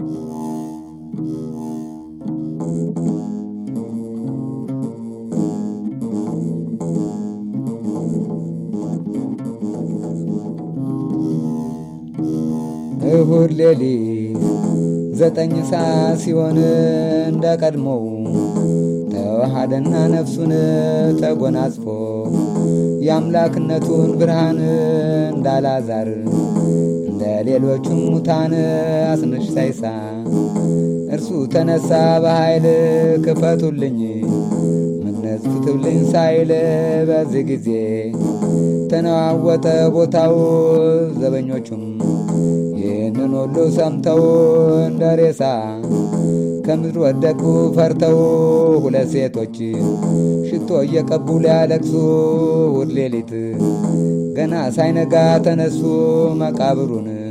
እሁድ ሌሊት ዘጠኝ ሰዓት ሲሆን እንደ ቀድሞው ተዋሃደና ነፍሱን ተጎናጽፎ የአምላክነቱን ብርሃን እንዳላዛር እንደ ሌሎቹም ሙታን አስነሽ ሳይሳ እርሱ ተነሳ በኃይል ክፈቱልኝ ምነጽፍትልኝ ሳይል በዚህ ጊዜ ተነዋወጠ ቦታው ዘበኞቹም ይህንን ሁሉ ሰምተው እንደ ሬሳ ከምድር ወደቁ ፈርተው ሁለት ሴቶች ሽቶ እየቀቡ ሊያለቅሱ እሑድ ሌሊት ገና ሳይነጋ ተነሱ መቃብሩን